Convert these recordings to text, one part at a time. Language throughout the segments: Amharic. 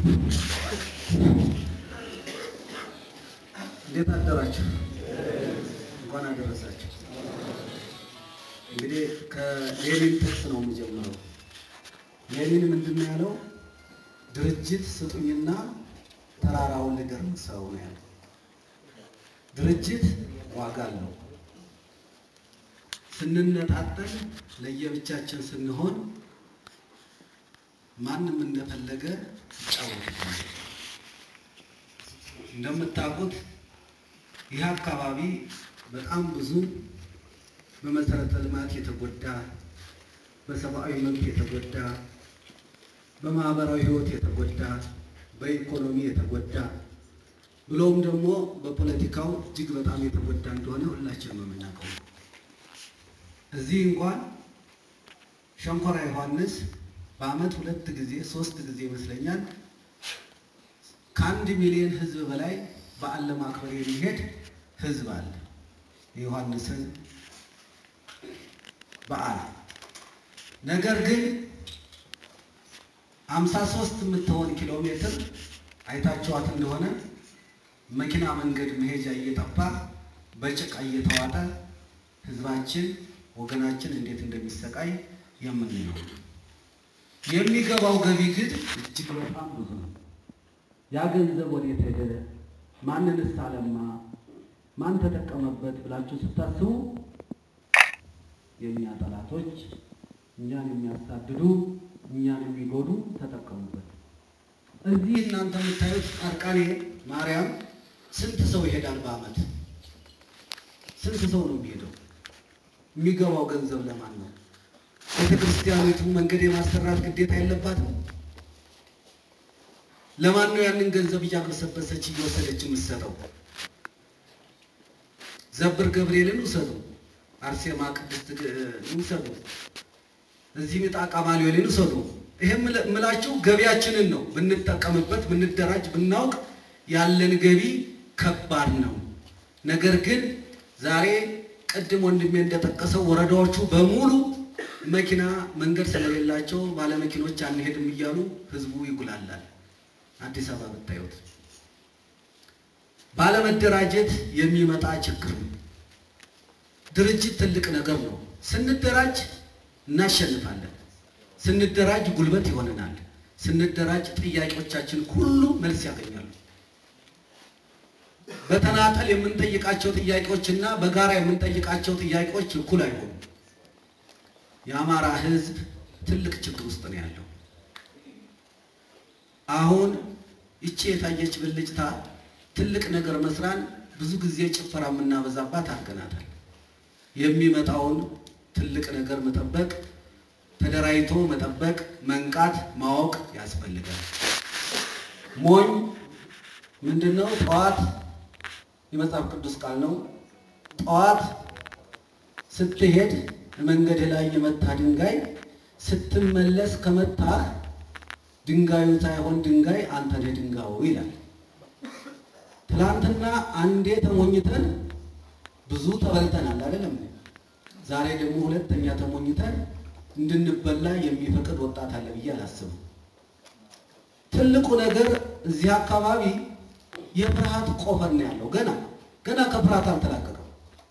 እንዴት አደራችሁ? እንኳን አደረሳችሁ። እንግዲህ ከሌኒን ጥቅስ ነው የምጀምረው። ሌኒን ምንድን ነው ያለው? ድርጅት ስጡኝና ተራራውን ልገርምሰው ነው ያለው። ድርጅት ዋጋ አለው። ስንነጣጠል ለየብቻችን ስንሆን ማንም እንደፈለገ ይጫወትብናል። እንደምታውቁት ይህ አካባቢ በጣም ብዙ በመሰረተ ልማት የተጎዳ፣ በሰብአዊ መብት የተጎዳ፣ በማህበራዊ ሕይወት የተጎዳ፣ በኢኮኖሚ የተጎዳ ብሎም ደግሞ በፖለቲካው እጅግ በጣም የተጎዳ እንደሆነ ሁላችንም የምናውቀው ነው። እዚህ እንኳን ሸንኮራ ዮሐንስ በዓመት ሁለት ጊዜ ሶስት ጊዜ ይመስለኛል ከአንድ ሚሊዮን ሕዝብ በላይ በዓል ለማክበር የሚሄድ ሕዝብ አለ። የዮሐንስን በዓል ነገር ግን አምሳ ሶስት የምትሆን ኪሎ ሜትር አይታችኋት እንደሆነ መኪና መንገድ መሄጃ እየጠፋ በጭቃ እየተዋጠ ሕዝባችን ወገናችን እንዴት እንደሚሰቃይ የምንለው የሚገባው ገቢ ግን እጅግ በጣም ብዙ ነው። ያ ገንዘብ ወዴት ሄደ? ማንንስ አለማ? ማን ተጠቀመበት ብላችሁ ስታስቡ የእኛ ጠላቶች እኛን የሚያሳድዱ እኛን የሚጎዱ ተጠቀሙበት። እዚህ እናንተ የምታዩት ጻድቃኔ ማርያም ስንት ሰው ይሄዳል በዓመት? ስንት ሰው ነው የሚሄደው? የሚገባው ገንዘብ ለማን ነው? ቤተ ክርስቲያኒቱ መንገድ የማሰራት ግዴታ የለባትም? ለማን ነው ያንን ገንዘብ እያመሰበሰች እየወሰደች የምትሰጠው? ዘብር ገብርኤልን ውሰዱ፣ አርሴማ ቅድስት ውሰዱ፣ እዚህ ምጣቃ ማልዮልን ውሰዱ። ይሄም ምላችሁ ገቢያችንን ነው ብንጠቀምበት፣ ብንደራጅ፣ ብናውቅ ያለን ገቢ ከባድ ነው። ነገር ግን ዛሬ ቅድም ወንድሜ እንደጠቀሰው ወረዳዎቹ በሙሉ መኪና መንገድ ስለሌላቸው ባለመኪኖች አንሄድም እያሉ ህዝቡ ይጉላላል። አዲስ አበባ ብታዩት ባለመደራጀት የሚመጣ ችግር ነው። ድርጅት ትልቅ ነገር ነው። ስንደራጅ እናሸንፋለን። ስንደራጅ ጉልበት ይሆነናል። ስንደራጅ ጥያቄዎቻችን ሁሉ መልስ ያገኛሉ። በተናጠል የምንጠይቃቸው ጥያቄዎችና በጋራ የምንጠይቃቸው ጥያቄዎች እኩል አይሆኑም። የአማራ ህዝብ ትልቅ ችግር ውስጥ ነው ያለው። አሁን ይቺ የታየች ብልጭታ ትልቅ ነገር መስራን ብዙ ጊዜ ጭፈራ የምናበዛባት አድርገናታል። የሚመጣውን ትልቅ ነገር መጠበቅ፣ ተደራጅቶ መጠበቅ፣ መንቃት፣ ማወቅ ያስፈልጋል። ሞኝ ምንድን ነው? ጠዋት የመጽሐፍ ቅዱስ ቃል ነው። ጠዋት ስትሄድ መንገድ ላይ የመታ ድንጋይ ስትመለስ ከመታህ ድንጋዩ ሳይሆን ድንጋይ አንተ ነህ ድንጋዩ ይላል። ትናንትና አንዴ ተሞኝተን ብዙ ተበልተናል አይደለም? ዛሬ ደግሞ ሁለተኛ ተሞኝተን እንድንበላ የሚፈቅድ ወጣት አለ ብዬ አላስብም። ትልቁ ነገር እዚህ አካባቢ የፍርሃት ቆፈን ነው ያለው። ገና ገና ከፍርሃት አልተላቀቀም።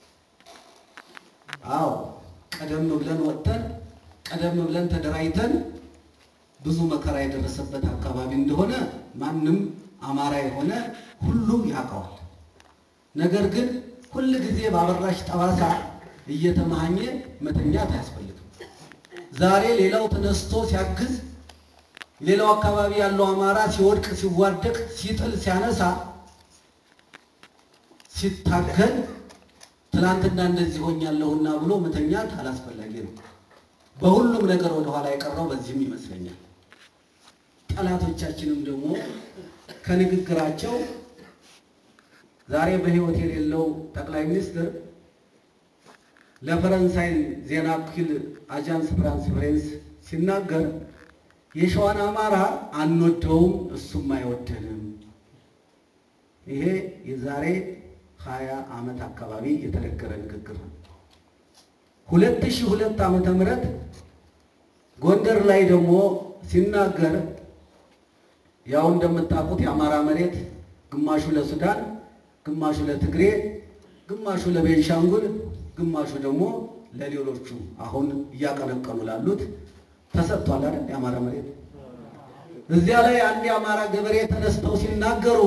አዎ ቀደም ብለን ወጥተን ቀደም ብለን ተደራጅተን ብዙ መከራ የደረሰበት አካባቢ እንደሆነ ማንም አማራ የሆነ ሁሉም ያውቀዋል። ነገር ግን ሁል ጊዜ ባበራሽ ጠባሳ እየተመሃኘ መተኛት አያስፈልግም። ዛሬ ሌላው ተነስቶ ሲያግዝ፣ ሌላው አካባቢ ያለው አማራ ሲወድቅ፣ ሲዋደቅ፣ ሲጥል፣ ሲያነሳ፣ ሲታገል ትናንትና እንደዚህ ሆኛለሁና ብሎ መተኛት አላስፈላጊ ነው። በሁሉም ነገር ወደኋላ የቀረው በዚህም ይመስለኛል። ጠላቶቻችንም ደግሞ ከንግግራቸው ዛሬ በሕይወት የሌለው ጠቅላይ ሚኒስትር ለፈረንሳይ ዜና ወኪል አጃንስ ፍራንስ ፕሬንስ ሲናገር የሸዋን አማራ አንወደውም፣ እሱም አይወደንም። ይሄ የዛሬ ሀያ ዓመት አካባቢ የተነገረ ንግግር ነው። ሁለት ሺህ ሁለት ዓመተ ምህረት ጎንደር ላይ ደግሞ ሲናገር ያው እንደምታውቁት የአማራ መሬት ግማሹ ለሱዳን፣ ግማሹ ለትግሬ፣ ግማሹ ለቤንሻንጉል፣ ግማሹ ደግሞ ለሌሎቹ አሁን እያቀነቀኑ ላሉት ተሰጥቷል አይደል? የአማራ መሬት እዚያ ላይ አንድ የአማራ ገበሬ ተነስተው ሲናገሩ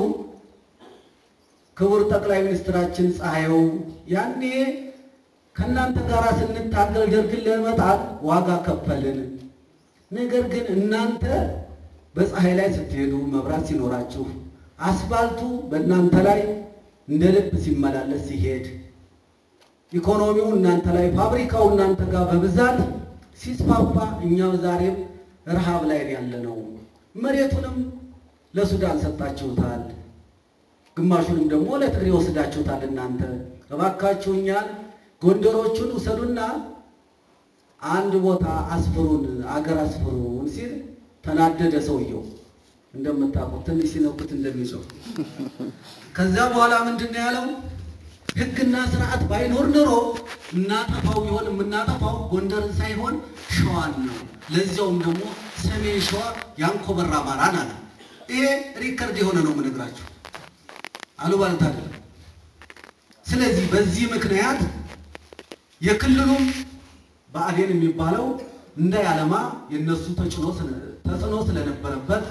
ክቡር ጠቅላይ ሚኒስትራችን ፀሐዩ ያኔ ከእናንተ ጋር ስንታገል ደርግን ለመጣል ዋጋ ከፈልን። ነገር ግን እናንተ በፀሐይ ላይ ስትሄዱ መብራት ሲኖራችሁ፣ አስፋልቱ በእናንተ ላይ እንደ ልብ ሲመላለስ ሲሄድ፣ ኢኮኖሚው እናንተ ላይ ፋብሪካው እናንተ ጋር በብዛት ሲስፋፋ፣ እኛ ዛሬም ረሃብ ላይ ያለ ነው። መሬቱንም ለሱዳን ሰጣችሁታል፣ ግማሹንም ደግሞ ለትግሬ ወስዳችሁታል። እናንተ እባካችሁ እኛን ጎንደሮቹን ውሰዱና አንድ ቦታ አስፍሩን፣ አገር አስፍሩን ሲል ተናደደ ሰውየው። እንደምታውቁት ትንሽ ሲነኩት እንደሚጮህ ከዚያ በኋላ ምንድን ነው ያለው? ሕግና ስርዓት ባይኖር ኖሮ እናጠፋው ቢሆን የምናጠፋው ጎንደርን ሳይሆን ሸዋን ነው። ለዚያውም ደግሞ ሰሜን ሸዋ ያንኮበር አማራን አለ። ይሄ ሪከርድ የሆነ ነው የምነግራችሁ፣ አሉባልታ አይደለም። ስለዚህ በዚህ ምክንያት የክልሉም ብአዴን የሚባለው እንዳያለማ የነሱ ተጽዕኖ ተጽዕኖ ስለነበረበት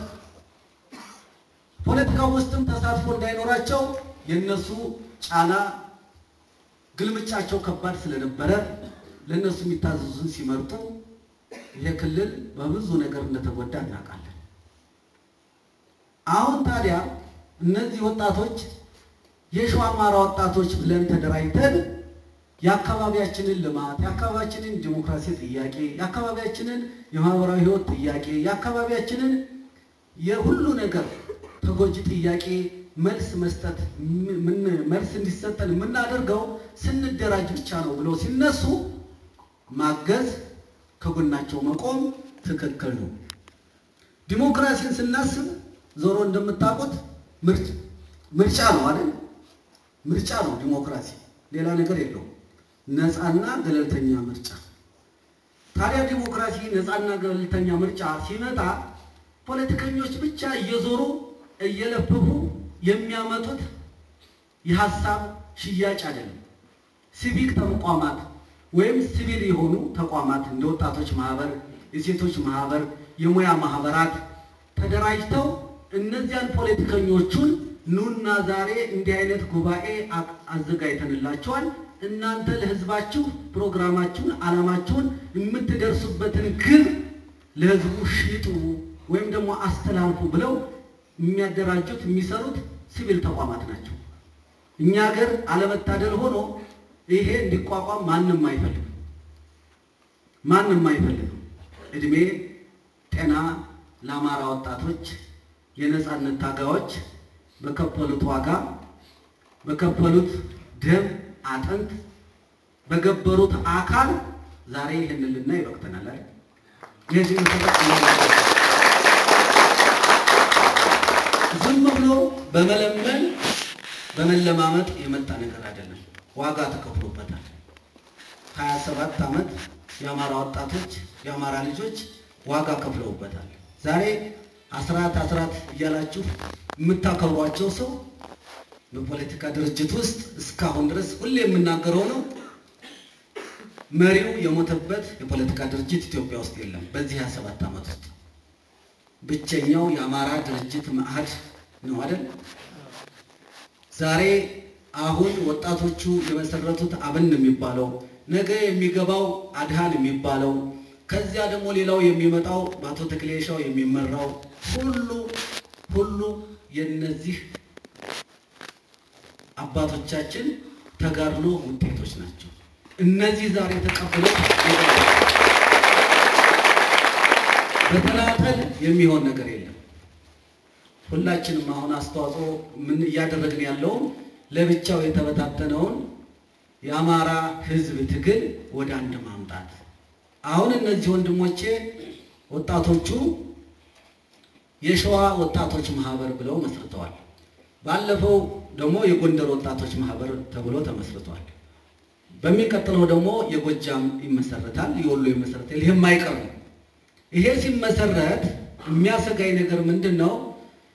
ፖለቲካው ውስጥም ተሳትፎ እንዳይኖራቸው የነሱ ጫና ግልምጫቸው ከባድ ስለነበረ ለነሱ የሚታዘዙን ሲመርጡ ይሄ ክልል በብዙ ነገር እንደተጎዳ እናውቃለን። አሁን ታዲያ እነዚህ ወጣቶች የሸዋ አማራ ወጣቶች ብለን ተደራጅተን የአካባቢያችንን ልማት የአካባቢያችንን ዲሞክራሲ ጥያቄ የአካባቢያችንን የማህበራዊ ሕይወት ጥያቄ የአካባቢያችንን የሁሉ ነገር ተጎጂ ጥያቄ መልስ መስጠት መልስ እንዲሰጠን የምናደርገው ስንደራጅ ብቻ ነው ብለው ሲነሱ ማገዝ፣ ከጎናቸው መቆም ትክክል ነው። ዲሞክራሲን ስናስብ ዞሮ እንደምታውቁት ምርጫ ነው አይደል? ምርጫ ነው ዲሞክራሲ፣ ሌላ ነገር የለውም። ነፃና ገለልተኛ ምርጫ። ታዲያ ዲሞክራሲ ነፃና ገለልተኛ ምርጫ ሲመጣ ፖለቲከኞች ብቻ እየዞሩ እየለፈፉ የሚያመጡት የሀሳብ ሽያጭ አይደለም። ሲቪክ ተቋማት ወይም ሲቪል የሆኑ ተቋማት እንደ ወጣቶች ማህበር፣ የሴቶች ማህበር፣ የሙያ ማህበራት ተደራጅተው እነዚያን ፖለቲከኞቹን ኑና ዛሬ እንዲህ አይነት ጉባኤ አዘጋጅተንላቸዋል እናንተ ለህዝባችሁ ፕሮግራማችሁን፣ ዓላማችሁን የምትደርሱበትን ግብ ለህዝቡ ሽጡ ወይም ደግሞ አስተላልፉ ብለው የሚያደራጁት የሚሰሩት ሲቪል ተቋማት ናቸው። እኛ ሀገር አለመታደል ሆኖ ይሄ እንዲቋቋም ማንም አይፈልግም፣ ማንም አይፈልግም። እድሜ ጤና ለአማራ ወጣቶች የነፃነት ታጋዮች በከፈሉት ዋጋ በከፈሉት ደም አጥንት በገበሩት አካል ዛሬ ይህንን ልናይ ይበቅተናል አይደል? የዚህ ዝም ብሎ በመለመን በመለማመጥ የመጣ ነገር አይደለም። ዋጋ ተከፍሎበታል። ሀያ ሰባት ዓመት የአማራ ወጣቶች የአማራ ልጆች ዋጋ ከፍለውበታል። ዛሬ አስራት አስራት እያላችሁ የምታከብሯቸው ሰው በፖለቲካ ድርጅት ውስጥ እስካሁን ድረስ ሁሌ የምናገረው ነው። መሪው የሞተበት የፖለቲካ ድርጅት ኢትዮጵያ ውስጥ የለም። በዚህ 27 ዓመት ውስጥ ብቸኛው የአማራ ድርጅት መአህድ ነው አይደል? ዛሬ አሁን ወጣቶቹ የመሰረቱት አብን የሚባለው ነገ የሚገባው አድሃን የሚባለው ከዚያ ደግሞ ሌላው የሚመጣው በአቶ ተክሌሻው የሚመራው ሁሉ ሁሉ የነዚህ አባቶቻችን ተጋድሎ ውጤቶች ናቸው። እነዚህ ዛሬ ተቀብለው በተናጠል የሚሆን ነገር የለም። ሁላችንም አሁን አስተዋጽኦ ምን እያደረግን ያለውም ለብቻው የተበታተነውን የአማራ ሕዝብ ትግል ወደ አንድ ማምጣት። አሁን እነዚህ ወንድሞቼ ወጣቶቹ የሸዋ ወጣቶች ማህበር ብለው መስርተዋል። ባለፈው ደግሞ የጎንደር ወጣቶች ማህበር ተብሎ ተመስርቷል። በሚቀጥለው ደግሞ የጎጃም ይመሰረታል፣ የወሎ ይመሰረታል። ይሄም አይቀር ነው። ይሄ ሲመሰረት የሚያሰጋኝ ነገር ምንድን ነው?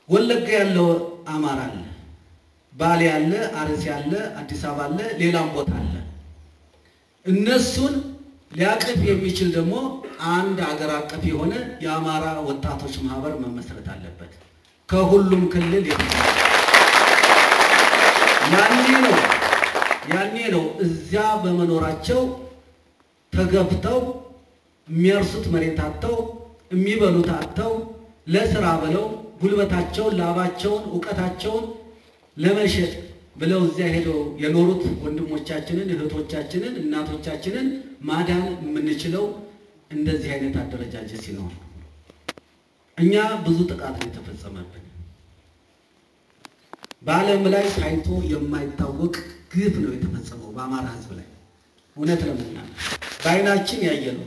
ወለጋ ያለው አማራ አለ፣ ባሌ አለ፣ አርሲ አለ፣ አዲስ አበባ አለ፣ ሌላም ቦታ አለ። እነሱን ሊያቅፍ የሚችል ደግሞ አንድ አገር አቀፍ የሆነ የአማራ ወጣቶች ማህበር መመስረት አለበት። ከሁሉም ክልል ያኔ ነው ያኔ ነው እዚያ በመኖራቸው ተገብተው የሚያርሱት መሬት አጥተው የሚበሉት አጥተው ለስራ ብለው ጉልበታቸውን፣ ላባቸውን፣ እውቀታቸውን ለመሸጥ ብለው እዚያ ሄደው የኖሩት ወንድሞቻችንን፣ እህቶቻችንን፣ እናቶቻችንን ማዳን የምንችለው እንደዚህ አይነት አደረጃጀት ሲኖር፣ እኛ ብዙ ጥቃት ነው የተፈጸመብን። በዓለም ላይ ታይቶ የማይታወቅ ግፍ ነው የተፈጸመው በአማራ ሕዝብ ላይ እውነት ለመናገር በዓይናችን ያየነው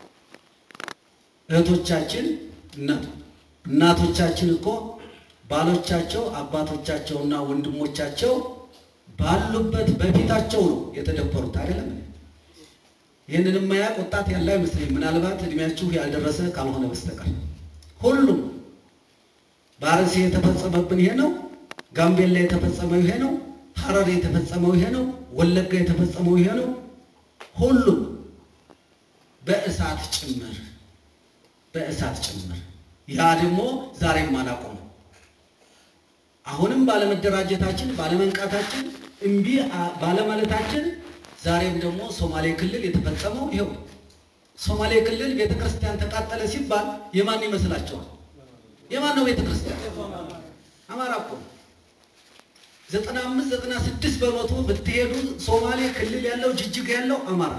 እህቶቻችን እናቱ እናቶቻችን እኮ ባሎቻቸው አባቶቻቸውና ወንድሞቻቸው ባሉበት በፊታቸው ነው የተደፈሩት። አይደለም ይህንን የማያውቅ ወጣት ያለ አይመስለኝም። ምናልባት እድሜያችሁ ያልደረሰ ካልሆነ በስተቀር ሁሉም በአርሲ የተፈጸመብን ይሄ ነው። ጋምቤላ የተፈጸመው ይሄ ነው። ሐረር የተፈጸመው ይሄ ነው። ወለጋ የተፈጸመው ይሄ ነው። ሁሉም በእሳት ጭምር በእሳት ጭምር ያ ደግሞ ዛሬም አላቆመም። አሁንም ባለመደራጀታችን ባለመንቃታችን እምቢ ባለማለታችን ዛሬም ደግሞ ሶማሌ ክልል የተፈጸመው ይኸው ሶማሌ ክልል ቤተ ክርስቲያን ተቃጠለ ሲባል የማን ይመስላችኋል? የማን ነው ቤተ ክርስቲያን? አማራ እኮ ዘጠና አምስት ዘጠና ስድስት በመቶ ብትሄዱ ሶማሌ ክልል ያለው ጅጅግ ያለው አማራ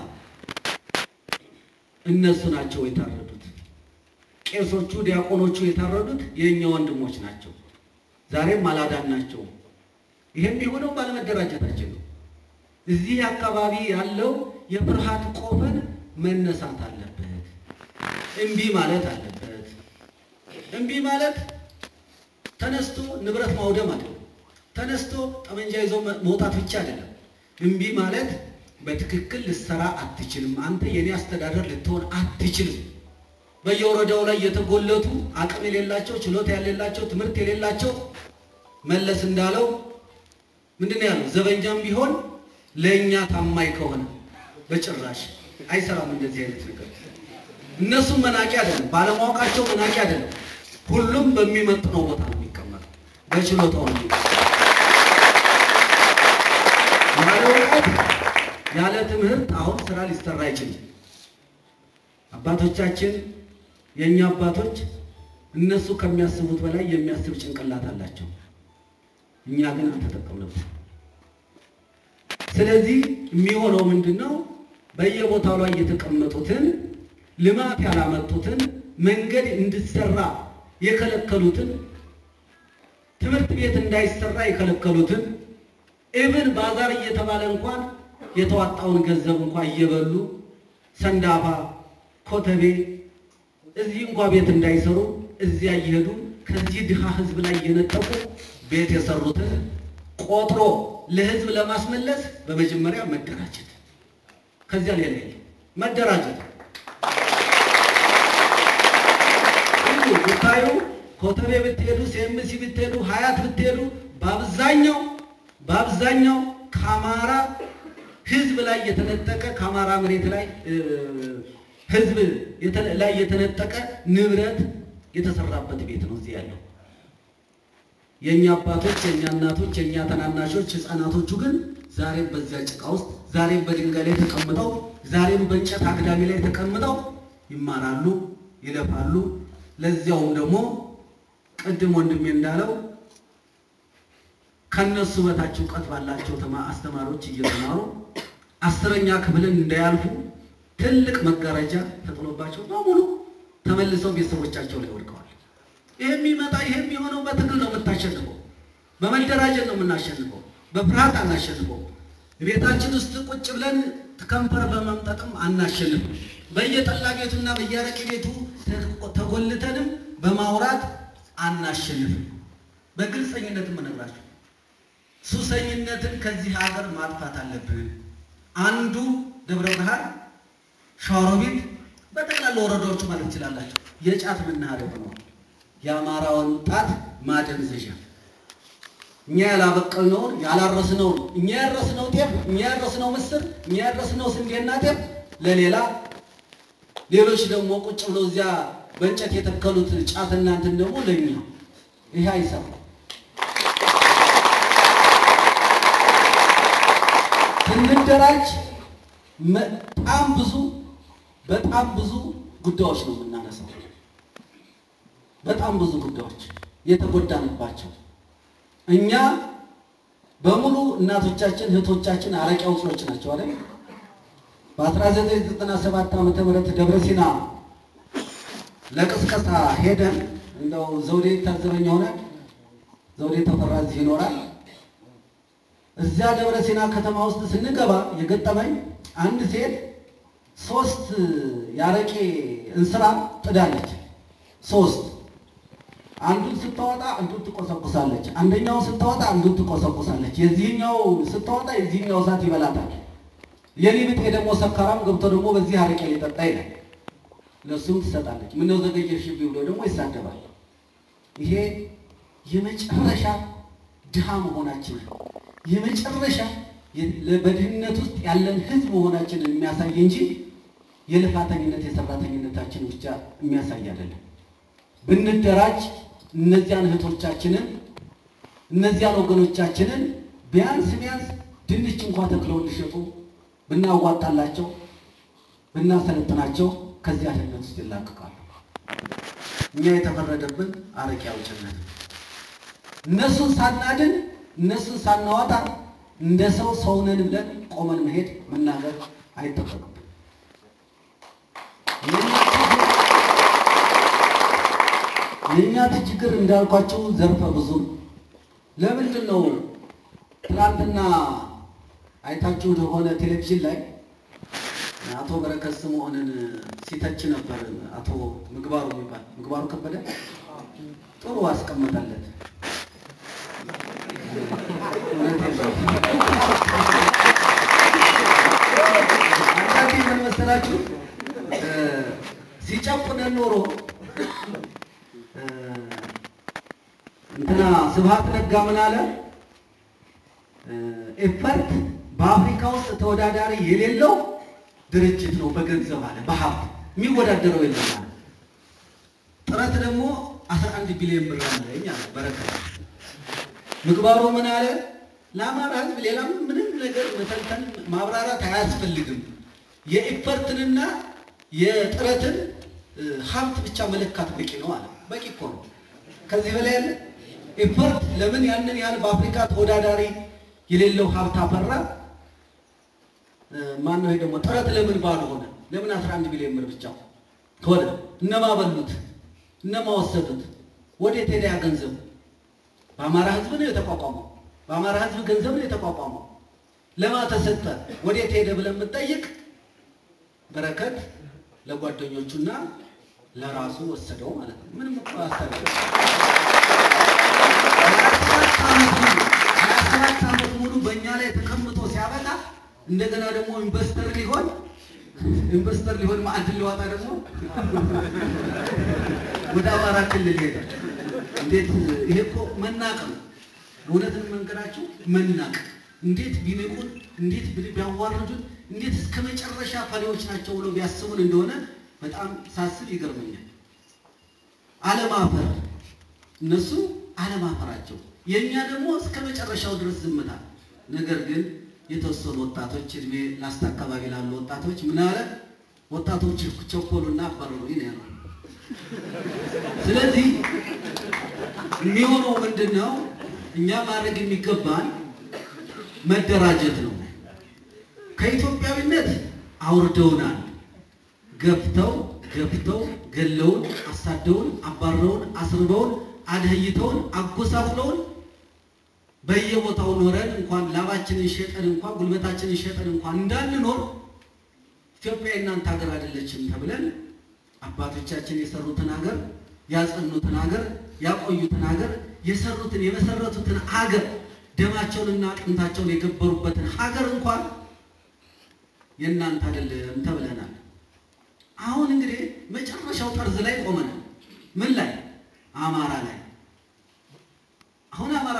እነሱ ናቸው የታረዱት። ቄሶቹ ዲያቆኖቹ የታረዱት የእኛ ወንድሞች ናቸው። ዛሬም አላዳን ናቸው። ይሄም የሆነው ባለመደራጀታችን ነው። እዚህ አካባቢ ያለው የፍርሃት ቆፈን መነሳት አለበት። እምቢ ማለት አለበት። እምቢ ማለት ተነስቶ ንብረት ማውደም አይደለም። ተነስቶ ጠመንጃ ይዞ መውጣት ብቻ አይደለም። እምቢ ማለት በትክክል ልትሰራ አትችልም፣ አንተ የኔ አስተዳደር ልትሆን አትችልም። በየወረዳው ላይ የተጎለቱ አቅም የሌላቸው ችሎታ የሌላቸው ትምህርት የሌላቸው መለስ እንዳለው ምንድን ነው ያለው? ዘበኛም ቢሆን ለእኛ ታማኝ ከሆነ በጭራሽ አይሰራም። እንደዚህ አይነት ነገር እነሱም መናቂ አይደለም፣ ባለማወቃቸው መናቂ አይደለም። ሁሉም በሚመጥነው ቦታ ነው የሚቀመጠው፣ በችሎታው ነው። ያለ እውቀት ያለ ትምህርት አሁን ስራ ሊሰራ አይችልም። አባቶቻችን የእኛ አባቶች እነሱ ከሚያስቡት በላይ የሚያስብ ጭንቅላት አላቸው። እኛ ግን አልተጠቀምንበት። ስለዚህ የሚሆነው ምንድን ነው? በየቦታው ላይ የተቀመጡትን ልማት ያላመጡትን መንገድ እንዲሰራ የከለከሉትን ትምህርት ቤት እንዳይሰራ የከለከሉትን ኢብን ባዛር እየተባለ እንኳን የተዋጣውን ገንዘብ እንኳን እየበሉ ሰንዳፋ፣ ኮተቤ እዚህ እንኳ ቤት እንዳይሰሩ እዚያ እየሄዱ ከዚህ ድሃ ህዝብ ላይ እየነጠቁ ቤት የሰሩትን ቆጥሮ ለህዝብ ለማስመለስ በመጀመሪያ መደራጀት፣ ከዚያ ሌላ የለም። መደራጀት ሁሉ ብታዩ ኮተቤ ብትሄዱ፣ ሴምሲ ብትሄዱ፣ ሀያት ብትሄዱ በአብዛኛው በአብዛኛው ከአማራ ህዝብ ላይ የተነጠቀ ከአማራ መሬት ላይ ህዝብ ላይ የተነጠቀ ንብረት የተሰራበት ቤት ነው እዚህ ያለው። የእኛ አባቶች፣ የእኛ እናቶች፣ የእኛ ተናናሾች ህፃናቶቹ ግን ዛሬም በዚያ ጭቃ ውስጥ ዛሬም በድንጋይ ላይ ተቀምጠው ዛሬም በእንጨት አግዳሚ ላይ ተቀምጠው ይማራሉ፣ ይለፋሉ። ለዚያውም ደግሞ ቅድም ወንድሜ እንዳለው ከነሱ በታች እውቀት ባላቸው አስተማሪዎች እየተማሩ አስረኛ ክፍልን እንዳያልፉ ትልቅ መጋረጃ ተጥሎባቸው በሙሉ ተመልሰው ቤተሰቦቻቸው ላይ ወድቀዋል። ይሄ የሚመጣ ይሄ የሚሆነው በትግል ነው የምታሸንፈው። በመደራጀት ነው የምናሸንፈው። በፍርሃት አናሸንፈው። ቤታችን ውስጥ ቁጭ ብለን ከንፈር በመምጠጥም አናሸንፍም። በየጠላ ቤቱና በየአረቄ ቤቱ ተጎልተንም በማውራት አናሸንፍም። በግልጸኝነትም እነግራችሁ ሱሰኝነትን ከዚህ ሀገር ማጥፋት አለብን። አንዱ ደብረ ብርሃን፣ ሸዋሮቢት በጠቅላላ ወረዳዎቹ ማለት ትችላላችሁ የጫት መናኸሪያ ሆነዋል። የአማራ ወጣት ማደንዘዣ እኛ ያላበቀልነውን ያላረስነውን እኛ ያረስነው ጤፍ እኛ ያረስነው ምስር እኛ ያረስነው ስንዴና ጤፍ ለሌላ ሌሎች ደግሞ ቁጭ ብለው እዚያ በእንጨት የተከሉት ጫትና እንትን ደግሞ ለኛ ይሄ አይሰራም። ስንደራጅ በጣም ብዙ በጣም ብዙ ጉዳዮች ነው የምናነሳው። በጣም ብዙ ጉዳዮች የተጎዳንባቸው እኛ በሙሉ እናቶቻችን እህቶቻችን አረቄ አውጪዎች ናቸው አይደል? በ1997 ዓመተ ምህረት ደብረ ሲና ለቅስቀሳ ሄደን እንደው ዘውዴ ታዘበኝ ሆነ ዘውዴ ተፈራ እዚህ ይኖራል። እዚያ ደብረ ሲና ከተማ ውስጥ ስንገባ የገጠመኝ አንድ ሴት ሶስት የአረቄ እንስራ ጥዳለች። ሶስት አንዱን ስታወጣ አንዱን ትቆሰቁሳለች። አንደኛው ስታወጣ አንዱን ትቆሰቁሳለች። የዚህኛው ስታወጣ የዚህኛው እሳት ይበላታል። የኔ ብጤ ደግሞ ሰካራም ገብቶ ደግሞ በዚህ አረቄ ሊጠጣ ይላል። ለሱም ትሰጣለች። ምነው ዘገየሽ ብሎ ደግሞ ይሳደባል። ይሄ የመጨረሻ ድሃ መሆናችን የመጨረሻ በድህነት ውስጥ ያለን ሕዝብ መሆናችንን የሚያሳይ እንጂ የልፋተኝነት የሰራተኝነታችን ብቻ የሚያሳይ አይደለም። ብንደራጅ እነዚያን እህቶቻችንን እነዚያን ወገኖቻችንን ቢያንስ ቢያንስ ድንች እንኳ ተክለው እንዲሸጡ ብናዋጣላቸው ብናሰለጥናቸው ከዚያ ድህነት ውስጥ ይላቀቃሉ። እኛ የተፈረደብን አረቄ አውጭነት እነሱን ሳናድን እነሱን ሳናዋጣ እንደ ሰው ሰውነን ብለን ቆመን መሄድ መናገር አይጠበቅም። የእኛ ችግር እንዳልኳቸው ዘርፈ ብዙ ነው። ለምንድን ነው ትናንትና አይታችሁ እንደሆነ ቴሌቪዥን ላይ አቶ በረከት ስምዖንን ሲተች ነበር። አቶ ምግባሩ የሚባል ምግባሩ ከበደ ጥሩ አስቀምጣለት። አንዳንዴ ምን መሰላችሁ ሲጨቁነን ኖሮ እንትና ስብሐት ነጋ ምን አለ? ኤፈርት በአፍሪካ ውስጥ ተወዳዳሪ የሌለው ድርጅት ነው። በገንዘብ አለ በሀብት የሚወዳደረው የለም አለ። ጥረት ደግሞ 11 ቢሊዮን ብር አለኝ አለ በረከት። ምግባሩ ምን አለ? ለአማራ ሕዝብ ሌላ ምንም ነገር መተንተን ማብራራት አያስፈልግም። የኤፈርትንና የጥረትን ሀብት ብቻ መለካት በቂ ነው አለ። በቂ እኮ ነው። ከዚህ በላይ ያለ ኤፈርት ለምን ያንን ያህል በአፍሪካ ተወዳዳሪ የሌለው ሀብት አፈራ? ማን ነው ደግሞ ጥረት ለምን ባዶ ሆነ? ለምን 11 ቢሊዮን ብር ብቻ ሆነ? እነማ በሉት? እነማ ወሰዱት? ወዴት ሄደ ያ ገንዘብ? በአማራ ህዝብ ነው የተቋቋመው። በአማራ ህዝብ ገንዘብ ነው የተቋቋመው። ለማ ተሰጠ? ወዴት ሄደ ብለን የምንጠይቅ በረከት ለጓደኞቹና ለራሱ ወሰደው ማለት ነው። ምንም እኮ አራት ዓመት ሙሉ በእኛ ላይ ተቀምጦ ሲያበቃ እንደገና ደግሞ ኢንቨስተር ሊሆን ኢንቨስተር ሊሆን ማዕድን ሊዋጣ ደግሞ ወደ አማራ ክልል ሄደ። እንዴት ይሄ እኮ መናቅ ነው። እውነትን መንገራቸው መናቅ እንዴት ቢንቁን፣ እንዴት ቢያዋርዱን፣ እንዴት እስከ መጨረሻ ፈሪዎች ናቸው ብሎ ቢያስቡን እንደሆነ በጣም ሳስብ ይገርመኛል። አለማፈር እነሱ አለማፈራቸው፣ የእኛ ደግሞ እስከ መጨረሻው ድረስ ዝምታ። ነገር ግን የተወሰኑ ወጣቶች እድሜ ላስታ አካባቢ ላሉ ወጣቶች ምን አለ ወጣቶች ቸኮሉና አባረሩ ነው። ስለዚህ የሚሆነው ምንድን ነው? እኛ ማድረግ የሚገባን መደራጀት ነው። ከኢትዮጵያዊነት አውርደውናል። ገፍተው ገፍተው ገለውን፣ አሳደውን፣ አባረውን፣ አስርበውን፣ አድህይተውን፣ አጎሳቁለውን በየቦታው ኖረን እንኳን ላባችንን ሸጠን እንኳን ጉልበታችንን ሸጠን እንኳን እንዳንኖር ኢትዮጵያ የእናንተ ሀገር አይደለችም ተብለን አባቶቻችን የሰሩትን ሀገር ያጸኑትን ሀገር ያቆዩትን ሀገር የሰሩትን የመሰረቱትን ሀገር ደማቸውንና አጥንታቸውን የገበሩበትን ሀገር እንኳን የእናንተ አይደለም ተብለናል። አሁን እንግዲህ መጨረሻው ጠርዝ ላይ ቆመናል። ምን ላይ? አማራ ላይ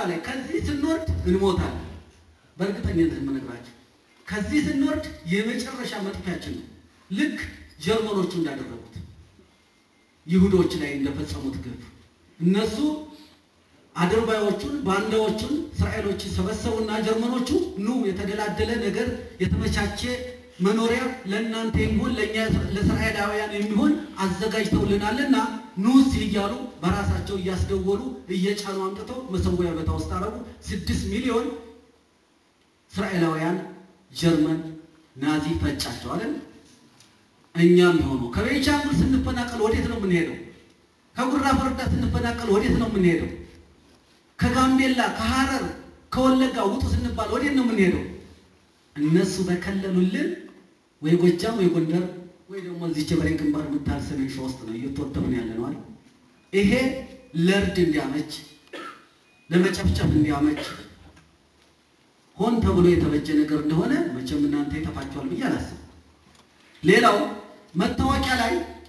ላይ ከዚህ ስንወርድ እንሞታለን። በእርግጠኝነት የምነግራቸው ከዚህ ስንወርድ የመጨረሻ መጥፊያችን ነው። ልክ ጀርመኖቹ እንዳደረጉት ይሁዶች ላይ እንደፈጸሙት ግፍ እነሱ አድርባዮቹን ባንዳዎቹን እስራኤሎች ሰበሰቡና ጀርመኖቹ ኑ የተደላደለ ነገር የተመቻቸ መኖሪያ ለእናንተ የሚሆን ለእኛ ለእስራኤላውያን የሚሆን አዘጋጅተውልናልና ኑ እስኪ እያሉ በራሳቸው እያስደወሉ እየጫኑ አምጥተው መሰዊያ ቦታ ውስጥ አረጉ። ስድስት ሚሊዮን እስራኤላውያን ጀርመን ናዚ ፈጫቸው አለን። እኛም የሆኑ ከቤንሻንጉል ስንፈናቀል ወዴት ነው የምንሄደው? ከጉራ ፈርዳ ስንፈናቀል ወዴት ነው የምንሄደው? ከጋምቤላ ከሐረር ከወለጋ ውጡ ስንባል ወዴት ነው የምንሄደው? እነሱ በከለሉልን ወይ ጎጃም ወይ ጎንደር ወይ ደግሞ እዚች በላይ ግንባር የምታል ሰሜን ሸዋ ውስጥ ነው እየተወደብን ያለ ነው አይደል? ይሄ ለእርድ እንዲያመች ለመጨፍጨፍ እንዲያመች ሆን ተብሎ የተበጀ ነገር እንደሆነ መቼም እናንተ ይጠፋችኋል ብዬ አላስብም። ሌላው መታወቂያ ላይ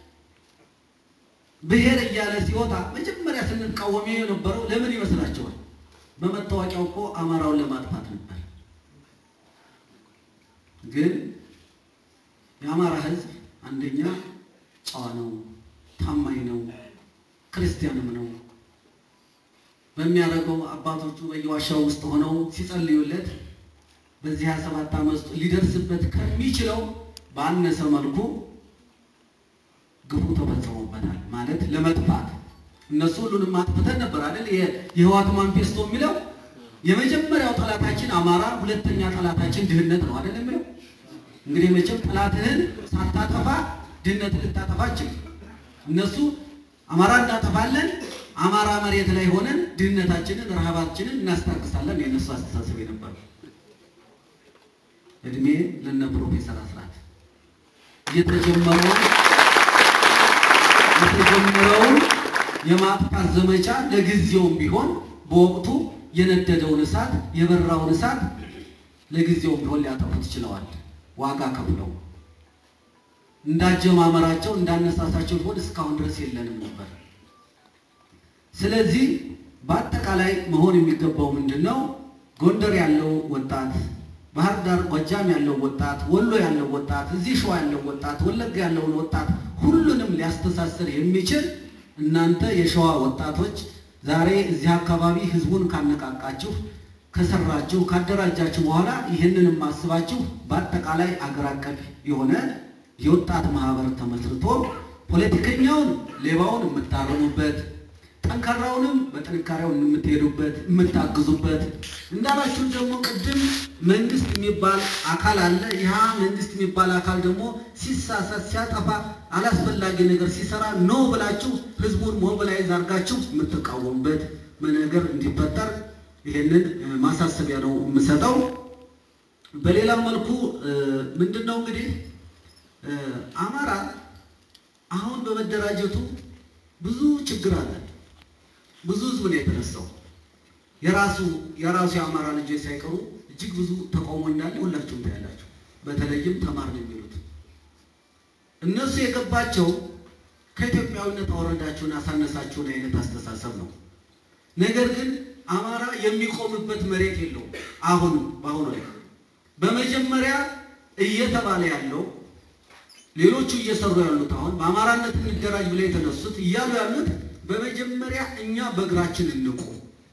ብሔር እያለ ሲወጣ መጀመሪያ ስንቃወም የነበረው ለምን ይመስላችኋል? በመታወቂያው እኮ አማራውን ለማጥፋት ነበር። ግን የአማራ ሕዝብ አንደኛ ጨዋ ነው፣ ታማኝ ነው፣ ክርስቲያንም ነው። በሚያደርገው አባቶቹ በየዋሻው ውስጥ ሆነው ሲጸልዩለት በዚህ 27 ዓመት ውስጥ ሊደርስበት ከሚችለው ባነሰ መልኩ ግፉ ተፈጽሞበታል። ማለት ለመጥፋት እነሱ ሁሉንም አጥፍተን ነበር አይደል? የህወሓት ማኒፌስቶ የሚለው የመጀመሪያው ጠላታችን አማራ፣ ሁለተኛ ጠላታችን ድህነት ነው አይደል የሚለው። እንግዲህ መቼም ጠላትህን ሳታጠፋ ድህነትን ልታጠፋችን እነሱ አማራ እናጠፋለን፣ አማራ መሬት ላይ ሆነን ድህነታችንን ረሃባችንን እናስታግሳለን። የእነሱ አስተሳሰብ የነበረ እድሜ ለነ ፕሮፌሰር አስራት የተጀመረውን የተጀመረውን የማጥፋት ዘመቻ ለጊዜውም ቢሆን በወቅቱ የነደደውን እሳት የበራውን እሳት ለጊዜውም ቢሆን ሊያጠፉት ችለዋል። ዋጋ ከፍለው እንዳጀማመራቸው እንዳነሳሳቸው ቢሆን እስካሁን ድረስ የለንም ነበር። ስለዚህ በአጠቃላይ መሆን የሚገባው ምንድን ነው? ጎንደር ያለው ወጣት ባህር ዳር ጎጃም ያለው ወጣት፣ ወሎ ያለው ወጣት፣ እዚህ ሸዋ ያለው ወጣት፣ ወለጋ ያለውን ወጣት ሁሉንም ሊያስተሳስር የሚችል እናንተ የሸዋ ወጣቶች ዛሬ እዚህ አካባቢ ህዝቡን ካነቃቃችሁ፣ ከሰራችሁ፣ ካደራጃችሁ በኋላ ይህንንም አስባችሁ በአጠቃላይ አገር አቀፍ የሆነ የወጣት ማህበር ተመስርቶ ፖለቲከኛውን ሌባውን የምታርሙበት ጠንካራውንም በጥንካሬው የምትሄዱበት የምታግዙበት እንዳላችሁ ደግሞ ቅድም መንግስት የሚባል አካል አለ። ይህ መንግስት የሚባል አካል ደግሞ ሲሳሳት ሲያጠፋ አላስፈላጊ ነገር ሲሰራ ኖ ብላችሁ ህዝቡን ሞቢላይዝ አድርጋችሁ የምትቃወሙበት ነገር እንዲፈጠር ይሄንን ማሳሰቢያ ነው የምሰጠው። በሌላም መልኩ ምንድን ነው እንግዲህ አማራ አሁን በመደራጀቱ ብዙ ችግር አለ። ብዙ ህዝብ ነው የተነሳው። የራሱ የራሱ የአማራ ልጆች ሳይቀሩ እጅግ ብዙ ተቃውሞ እንዳለ ሁላችሁም ታያላችሁ። በተለይም ተማር ነው የሚሉት እነሱ የገባቸው ከኢትዮጵያዊነት አወረዳችሁን አሳነሳችሁን አይነት አስተሳሰብ ነው። ነገር ግን አማራ የሚቆምበት መሬት የለውም። አሁንም በአሁኑ ላይ በመጀመሪያ እየተባለ ያለው ሌሎቹ እየሰሩ ያሉት አሁን በአማራነት እንደራጅ ብለው የተነሱት እያሉ ያሉት በመጀመሪያ እኛ በእግራችን እንቁም።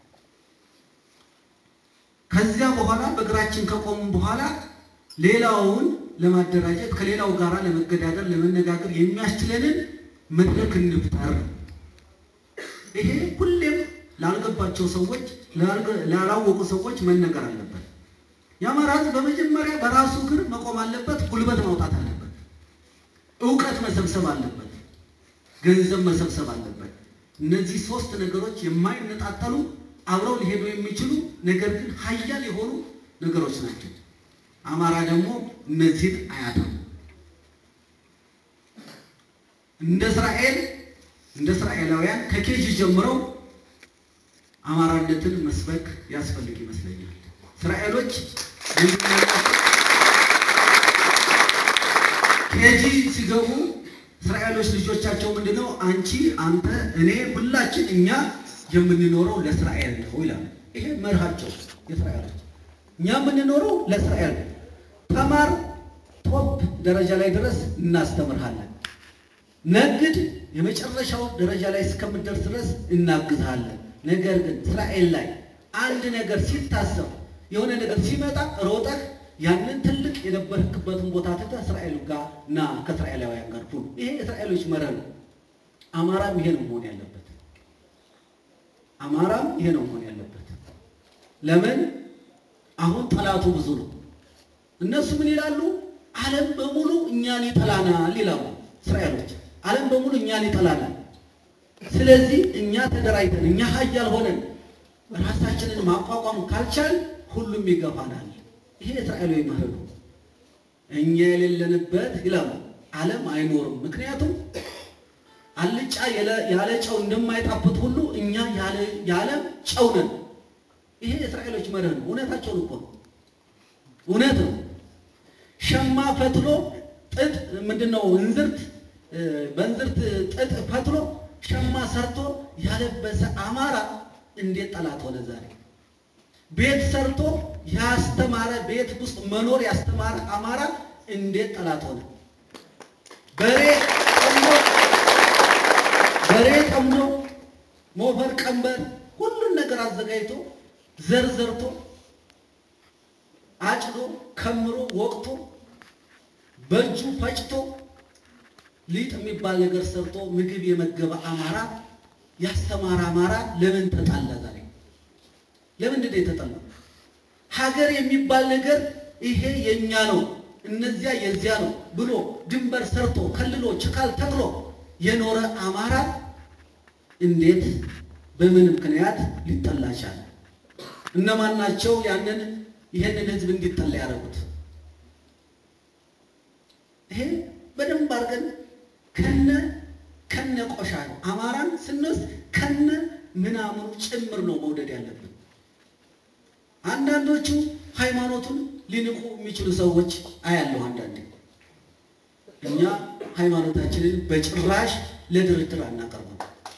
ከዚያ በኋላ በእግራችን ከቆሙ በኋላ ሌላውን ለማደራጀት ከሌላው ጋር ለመገዳደር ለመነጋገር የሚያስችለንን መድረክ እንፍጠር። ይሄ ሁሌም ላልገባቸው ሰዎች ላላወቁ ሰዎች መነገር አለበት። የአማራ ሕዝብ በመጀመሪያ በራሱ እግር መቆም አለበት። ጉልበት ማውጣት አለበት። እውቀት መሰብሰብ አለበት። ገንዘብ መሰብሰብ አለበት። እነዚህ ሶስት ነገሮች የማይነጣጠሉ አብረው ሊሄዱ የሚችሉ ነገር ግን ሀያል የሆኑ ነገሮች ናቸው። አማራ ደግሞ እነዚህን አያጣም። እንደ እስራኤል እንደ እስራኤላውያን ከኬጅ ጀምረው አማራነትን መስበክ ያስፈልግ ይመስለኛል። እስራኤሎች ኬጂ ሲገቡ እስራኤሎች ልጆቻቸው ምንድነው አንቺ፣ አንተ፣ እኔ ሁላችን እኛ የምንኖረው ለእስራኤል ነው ይላል። ይሄ መርሃቸው የእስራኤሎች። እኛ የምንኖረው ለእስራኤል ነው። ተማር፣ ቶፕ ደረጃ ላይ ድረስ እናስተምርሃለን። ነግድ፣ የመጨረሻው ደረጃ ላይ እስከምትደርስ ድረስ እናግዝሃለን። ነገር ግን እስራኤል ላይ አንድ ነገር ሲታሰብ የሆነ ነገር ሲመጣ ሮጠህ ያንን ትልቅ የነበርክበትን ቦታ ትተህ እስራኤል ጋር እና ከእስራኤላውያን ጋር ሁን። ይሄ የእስራኤሎች መርህ ነው። አማራም ይሄ ነው መሆን ያለበት። አማራም ይሄ ነው መሆን ያለበት። ለምን አሁን ጠላቱ ብዙ ነው። እነሱ ምን ይላሉ? ዓለም በሙሉ እኛን ይጠላናል ይላሉ እስራኤሎች። ዓለም በሙሉ እኛን ይጠላናል። ስለዚህ እኛ ተደራጅተን እኛ ሀያል ሆነን ራሳችንን ማቋቋም ካልቻል ሁሉም ይገፋናል። ይሄ እስራኤላዊ መርህ ነው። እኛ የሌለንበት ይላሉ ዓለም አይኖርም። ምክንያቱም አልጫ ያለ ጨው እንደማይጣፍጥ ሁሉ እኛ የዓለም ጨው ነን። ይሄ የእስራኤሎች መርህ ነው። እውነታቸውን እኮ ነው። እውነት ነው። ሸማ ፈትሎ ጥጥ ምንድን ነው እንዝርት በእንዝርት ጥጥ ፈትሎ ሸማ ሰርቶ ያለበሰ አማራ እንዴት ጠላት ሆነ? ዛሬ ቤት ሰርቶ ያስተማረ ቤት ውስጥ መኖር ያስተማረ አማራ እንዴት ጠላት ሆነ? በሬ ጠምዶ በሬ ጠምዶ ሞፈር ቀንበር ሁሉን ነገር አዘጋጅቶ ዘር ዘርቶ አጭዶ ከምሮ ወቅቶ በእጁ ፈጭቶ ሊጥ የሚባል ነገር ሰርቶ ምግብ የመገበ አማራ ያስተማረ አማራ ለምን ተጣላ? ዛሬ ለምንድን ነው የተጠላው? ሀገር የሚባል ነገር ይሄ የኛ ነው እነዚያ የዚያ ነው ብሎ ድንበር ሰርቶ ከልሎ ችካል ተክሎ የኖረ አማራ እንዴት በምን ምክንያት ሊጠላ ቻለ? እነማን ናቸው ያንን ይሄንን ህዝብ እንዲጠላ ያደረጉት? ይሄ በደንብ አድርገን ከነ ከነ ቆሻ ነው አማራን ስንወስድ ከነ ምናምኑ ጭምር ነው መውደድ ያለብን። አንዳንዶቹ ሃይማኖቱን ሊንቁ የሚችሉ ሰዎች አያለሁ። አንዳንዴ እኛ ሃይማኖታችንን በጭራሽ ለድርድር አናቀርብም።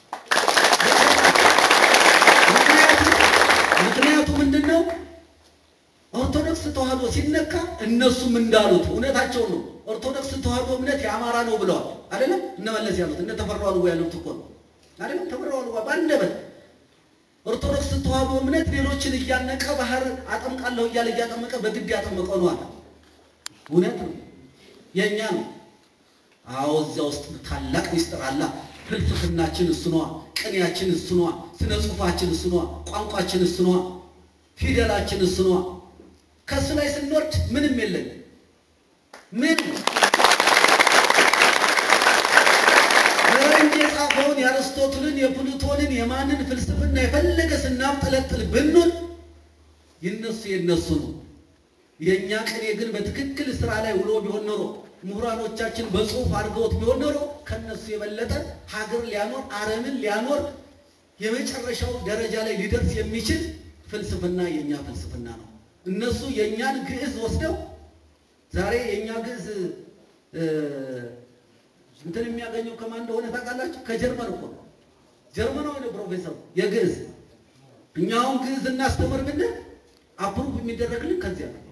ምክንያቱ ምንድን ነው? ኦርቶዶክስ ተዋህዶ ሲነካ እነሱም እንዳሉት እውነታቸው ነው። ኦርቶዶክስ ተዋህዶ እምነት የአማራ ነው ብለዋል። አይደለም እነ መለስ ያሉት እነ ተፈራው አልዋ ያሉት እኮ ነው። አይደለም ተፈራው አልዋ በአንደበት ኦርቶዶክስ ተዋህዶ እምነት ሌሎችን እያነቀ ባህር አጠምቃለሁ እያለ እያጠመቀ በግድ ያጠመቀው ነው አለ። እውነት ነው፣ የእኛ ነው። አዎ እዚያ ውስጥ ታላቅ ሚስጥር አለ። ፍልስፍናችን እሱ ነዋ፣ ቅኔያችን እሱ ነዋ፣ ስነ ጽሁፋችን እሱ ነዋ፣ ቋንቋችን እሱ ነዋ፣ ፊደላችን እሱ ነዋ። ከእሱ ላይ ስንወርድ ምንም የለን ምን ፈረንጅ የጻፈውን የአርስቶትልን የፕሉቶንን የማንን ፍልስፍና የፈለገ ስናብጠለጥል ብንል የነሱ የነሱ ነው። የእኛ ቅኔ ግን በትክክል ስራ ላይ ውሎ ቢሆን ኖሮ ምሁራኖቻችን በጽሁፍ አድርገውት ቢሆን ኖሮ ከነሱ የበለጠ ሀገር ሊያኖር ዓለምን ሊያኖር የመጨረሻው ደረጃ ላይ ሊደርስ የሚችል ፍልስፍና የእኛ ፍልስፍና ነው። እነሱ የእኛን ግዕዝ ወስደው ዛሬ የእኛ ግዕዝ እንትን የሚያገኘው ከማን እንደሆነ ታውቃላችሁ? ከጀርመን እኮ ነው። ጀርመናዊ ነው ፕሮፌሰሩ የግዕዝ። እኛውን ግዕዝ እናስተምር ብንል አፕሩቭ የሚደረግልን ከዚያ ነው።